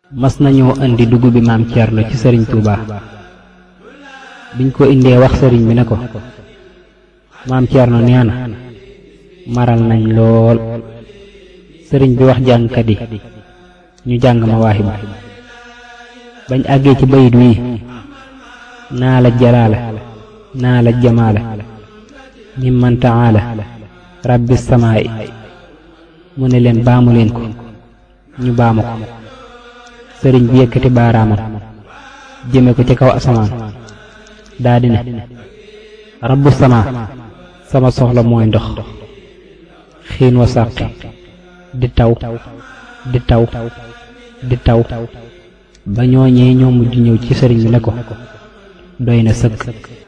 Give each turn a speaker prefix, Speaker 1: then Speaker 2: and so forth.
Speaker 1: mas nañoo indi dugub bi maam Thierno ci sëriñ Touba biñ ko indee wax sëriñ bi ne ko maam Thierno nee na maral nañ lool sëriñ bi wax jàngkat yi ñu jàng ma waaxibu bañ àggee ci bayit wii naa la jalaala naa la jamaala mimman taala rabbi samaa'i mu ne leen baamu leen ko ñu baamu ko sëriñ bi yëkkati baaraamam jëme ko ci kaw asamaan daa di ne rabbu sama sama soxla mooy ndox xiin wa sàqi di taw di taw di taw ba ñooñee ñoo mujj ñëw ci sëriñ bi ne ko doy na sëkk